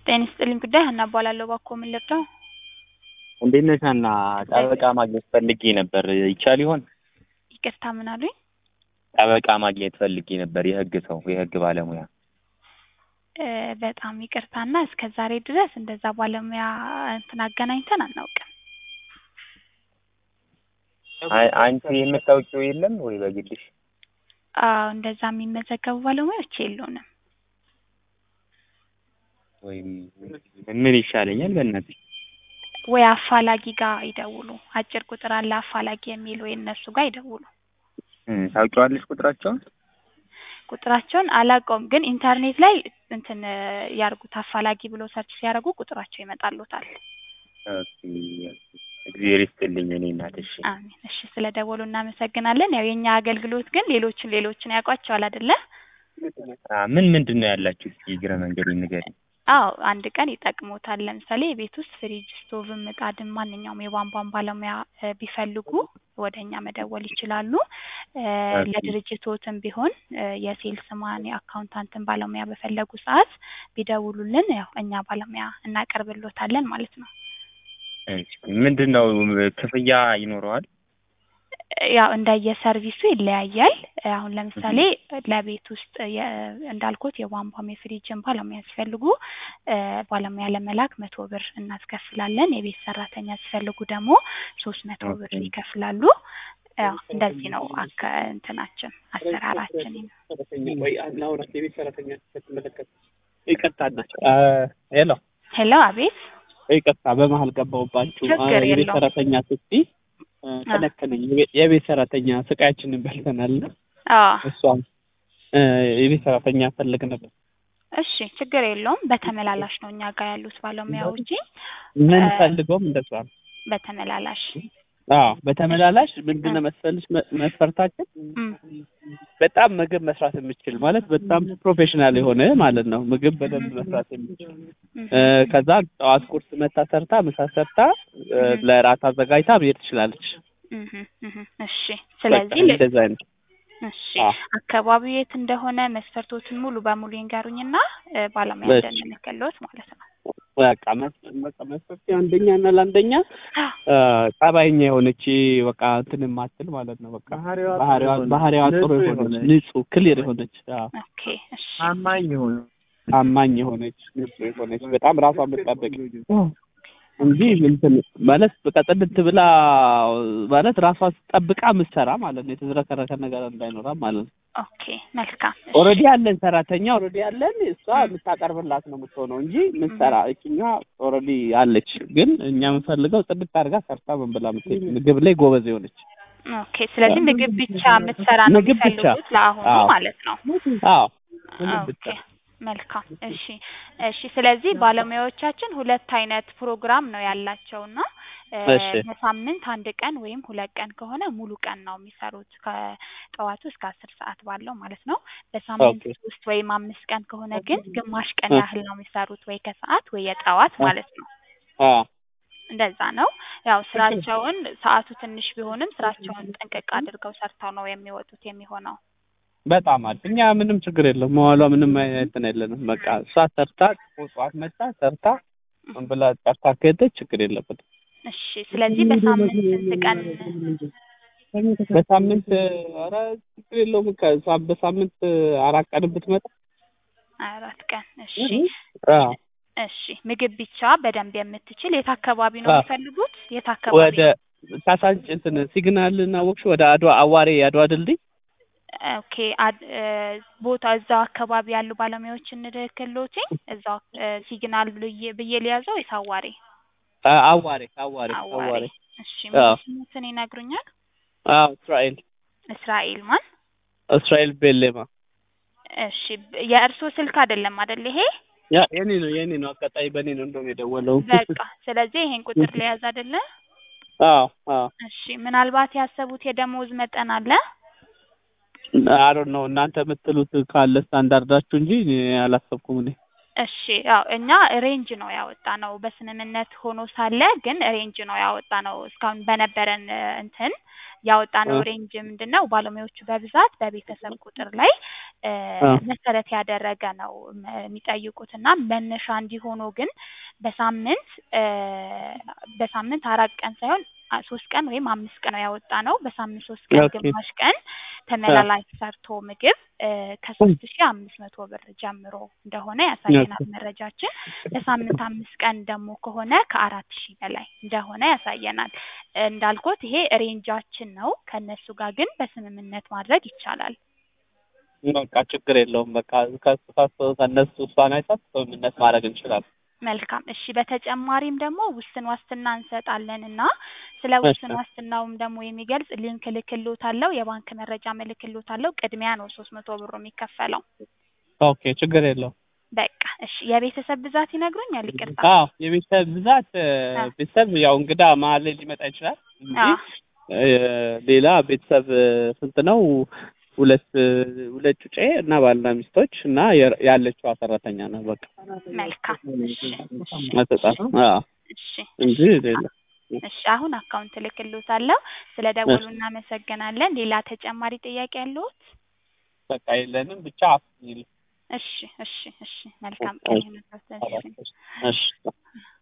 ጤና ይስጥልኝ ጉዳይ ሀና እባላለሁ። እባክዎ ምን ልርዳው? እንዴት ነሽ ሀና? ጠበቃ ማግኘት ፈልጌ ነበር። ይቻል ይሆን? ይቅርታ ምን አሉኝ? ጠበቃ ማግኘት ፈልጌ ነበር። የህግ ሰው፣ የህግ ባለሙያ። እ በጣም ይቅርታና እስከ ዛሬ ድረስ እንደዛ ባለሙያ እንትን አገናኝተን አናውቅም። አይ- አንቺ የምታውቂው የለም ወይ በግልሽ? አዎ እንደዛ የሚመዘገቡ ባለሙያዎች የሉንም። ወይም ምን ይሻለኛል? በእናትሽ ወይ አፋላጊ ጋር ይደውሉ። አጭር ቁጥር አለ አፋላጊ የሚል ወይ እነሱ ጋር ይደውሉ። እ ታውቂዋለሽ ቁጥራቸውን? ቁጥራቸውን አላውቀውም፣ ግን ኢንተርኔት ላይ እንትን እ ያርጉት አፋላጊ ብሎ ሰርች ሲያደርጉ ቁጥራቸው ይመጣሉታል። ኦኬ፣ እግዚአብሔር ይስጥልኝ እኔ እናት። እሺ አሜን። እሺ ስለ ደወሉ እናመሰግናለን። ያው የኛ አገልግሎት ግን ሌሎችን ሌሎችን ያውቋቸዋል አይደለ? አ ምን ምንድን ነው ያላችሁ? እስኪ እግረ መንገዱን ንገሪኝ። አዎ አንድ ቀን ይጠቅሙታል። ለምሳሌ የቤት ውስጥ ፍሪጅ፣ ስቶቭም፣ ምጣድም ማንኛውም የቧንቧን ባለሙያ እ ቢፈልጉ ወደ እኛ መደወል ይችላሉ። እ ኦኬ። ለድርጅቶትም ቢሆን እ የሴልስማን የአካውንታንትን ባለሙያ በፈለጉ ሰዓት ቢደውሉልን ያው እኛ ባለሙያ እናቀርብሎታለን ማለት ነው። እሺ፣ ምንድን ነው ክፍያ ይኖረዋል? ያው እንደየሰርቪሱ ይለያያል። አሁን ለምሳሌ ለቤት ውስጥ የ- እንዳልኩት የቧንቧም የፍሪጅን ባለሙያ ሲፈልጉ እ ባለሙያ ለመላክ መቶ ብር እናስከፍላለን። የቤት ሰራተኛ ሲፈልጉ ደግሞ ሶስት መቶ ብር ኦኬ። ይከፍላሉ። ያው እንደዚህ ነው አከ እንትናችን አሰራራችን። ወይ ላውራት የቤት ሰራተኛ ስትመለከት ይቅርታ ናቸው። ሄሎ ሄሎ፣ አቤት። ይቅርታ በመሀል ገባሁባችሁ። ችግር አ፣ የቤት የለውም። ሰራተኛ ስትይ አ፣ ተነከነኝ። የቤት- የቤት ሰራተኛ ስቃያችንን በልተናል። አዎ እሷም አ፣ የቤት ሰራተኛ ፈልግ ነበር። እሺ፣ ችግር የለውም። በተመላላሽ ነው እኛ ጋር ያሉት ባለሙያዎች ምን እ፣ ፈልገውም እንደሷ ነው። በተመላላሽ አዎ በተመላላሽ ምንድን ነው መሰልሽ መ- መስፈርታችን እም፣ በጣም ምግብ መስራት የምችል ማለት በጣም ፕሮፌሽናል የሆነ ማለት ነው። ምግብ በደንብ መስራት የምችል እም፣ እ፣ ከዛ ጠዋት ቁርስ መታ ሰርታ ምሳ ሰርታ እ፣ እም። ለራት አዘጋጅታ መሄድ ትችላለች። እም፣ እም፣ እሺ። በቃ ስለዚህ ል- እንደዛ አይነት እሺ አዎ። አካባቢው የት እንደሆነ መስፈርቶችን ሙሉ በሙሉ ይንገሩኝና እ፣ ባለሙያ እሺ። እንደምንልክልዎት ማለት ነው። በቃ መስ- በቃ መስፈርት አንደኛ እና ለአንደኛ እ፣ ጠባይኛ የሆነች በቃ እንትን የማትል ማለት ነው። በቃ ባህሪዋ ባህሪዋ ጥሩ የሆነች ንጹህ ክሊር የሆነች አዎ፣ ኦኬ እሺ ታማኝ የሆነ ታማኝ የሆነች ንጹህ የሆነች በጣም ራሷ የምትጠብቅ እንጂ እንትን ማለት በቃ ጥድት ብላ ማለት ራሷ ጠብቃ የምትሰራ ማለት ነው። የተዝረከረከ ነገር እንዳይኖራ ማለት ነው። ኦኬ መልካም እሺ። ኦልሬዲ ያለን ሰራተኛ ኦልሬዲ ያለን እሷ የምታቀርብላት ነው የምትሆነው እንጂ የምትሰራ እችኛ ኦልሬዲ አለች። ግን እኛ የምንፈልገው ጥድት አድርጋ ሰርታ ምን ብላ የምትሄድ ምግብ ላይ ጎበዝ የሆነች ኦኬ ስለዚህ ምግብ ብቻ የምትሰራ ነው ምግብ ብቻ። የሚፈልጉት ለአሁኑ አዎ። ማለት ነው። አዎ ምግብ ብቻ ኦኬ መልካም እሺ እሺ። ስለዚህ ባለሙያዎቻችን ሁለት አይነት ፕሮግራም ነው ያላቸውና እ፣ እሺ። በሳምንት አንድ ቀን ወይም ሁለት ቀን ከሆነ ሙሉ ቀን ነው የሚሰሩት ከጠዋቱ እስከ አስር ሰዓት ባለው ማለት ነው። በሳምንት ኦኬ። ሶስት ወይም አምስት ቀን ከሆነ ግን ግማሽ ቀን እ። ያህል ነው የሚሰሩት ወይ ከሰዓት ወይ የጠዋት እ። ማለት ነው። አዎ እንደዛ ነው። ያው ስራቸውን ሰዓቱ ትንሽ ቢሆንም ስራቸውን ጠንቀቅ አድርገው ሰርተው ነው የሚወጡት የሚሆነው። በጣም አሪፍ። እኛ ምንም ችግር የለም መዋሏ ምንም አይነት እንትን የለንም። በቃ እሷ ሰርታ ጠዋት መጣ ሰርታ ምን ብላ ጨርሳ ከሄደች ችግር የለበትም። እሺ ስለዚህ በሳምንት ስንት ቀን በሳምንት ኧረ ችግር የለውም። ከዛ በሳምንት አራት ቀን ብትመጣ አራት ቀን እሺ አዎ፣ እሺ ምግብ ብቻ በደንብ የምትችል የት አካባቢ ነው አዎ። የሚፈልጉት? የት አካባቢ? ወደ ካሳንጭ እንትን ሲግናል እና ወቅሽ ወደ አድዋ አዋሬ የአድዋ ድልድይ ኦኬ አድ- እ፣ ቦታ እዛው አካባቢ ያሉ ባለሙያዎች እንልክልዎት እዛው እ፣ ሲግናል ብዬ ብዬ ሊያዘው ወይስ አዋሬ? አ- አዋሬ አዋሬ አዋሬ አዋሬ እሺ አዎ። ስሙትን ይነግሩኛል? አዎ እስራኤል እስራኤል ማን? እስራኤል ቤሌማ እሺ ብ- የእርስዎ ስልክ አይደለም አይደል ይሄ? ያ የኔ ነው የኔ ነው አጋጣሚ በኔ ነው እንደውም የደወለው በቃ ስለዚህ ይሄን ቁጥር ሊያዝ አይደለ? አዎ አዎ እሺ ምናልባት ያሰቡት የደሞዝ መጠን አለ? አሮ ነው እናንተ የምትሉት ካለ ስታንዳርዳችሁ እንጂ እኔ አላሰብኩም እኔ እሺ ያው እኛ ሬንጅ ነው ያወጣ ነው በስምምነት ሆኖ ሳለ ግን ሬንጅ ነው ያወጣ ነው እስካሁን በነበረን እ፣ እንትን ያወጣ ነው እ። ሬንጅ ምንድን ነው ባለሙያዎቹ በብዛት በቤተሰብ ቁጥር ላይ እ አ መሰረት ያደረገ ነው ም- የሚጠይቁት እና መነሻ እንዲሆኑ ግን በሳምንት እ በሳምንት አራት ቀን ሳይሆን አ- ሶስት ቀን ወይም አምስት ቀን ነው ያወጣ ነው። በሳምንት ሶስት ቀን ኦኬ ግማሽ ቀን ተመላላሽ ሰርቶ ምግብ እ ከሶስት ሺ አምስት መቶ ብር ጀምሮ እንደሆነ ያሳየናል ኦኬ መረጃችን። በሳምንት አምስት ቀን ደግሞ ከሆነ ከአራት ሺህ በላይ እንደሆነ ያሳየናል። እንዳልኩት ይሄ ሬንጃችን ነው። ከእነሱ ጋር ግን በስምምነት ማድረግ ይቻላል። በቃ ችግር የለውም። በቃ ከሱ ከሱ ከእነሱ እሷን አይታት ስምምነት ማድረግ እንችላለን። መልካም እሺ። በተጨማሪም ደግሞ ውስን ዋስትና እንሰጣለን እና ስለ እሺ ውስን ዋስትናውም ደግሞ የሚገልጽ ሊንክ እልክልዎታለሁ። የባንክ መረጃ እልክልዎታለሁ። ቅድሚያ ነው ሶስት መቶ ብሩ የሚከፈለው። ኦኬ ችግር የለውም። በቃ እሺ። የቤተሰብ ብዛት ይነግሩኛል? ይቅርታ። አዎ የቤተሰብ ብዛት እ አ ቤተሰብ ያው እንግዳ መሀል ላይ ሊመጣ ይችላል እንጂ አ እ ሌላ ቤተሰብ እ ስንት ነው? ሁለት እ ሁለት ጩጬ እና ባልና ሚስቶች እና የ- ያለችዋ ሰራተኛ ነው በቃ መልካም እሺ እሺ መጠጣት እሺ አዎ እሺ እንጂ እሺ ሌላ እሺ አሁን አካውንት እልክልዎታለሁ። ስለ ደወሉ እሺ እናመሰግናለን። ሌላ ተጨማሪ ጥያቄ ያለዎት? በቃ የለንም ብቻ አፍሚል እሺ እሺ እሺ መልካም ቀን ይሁንልዎት። እሺ እሺ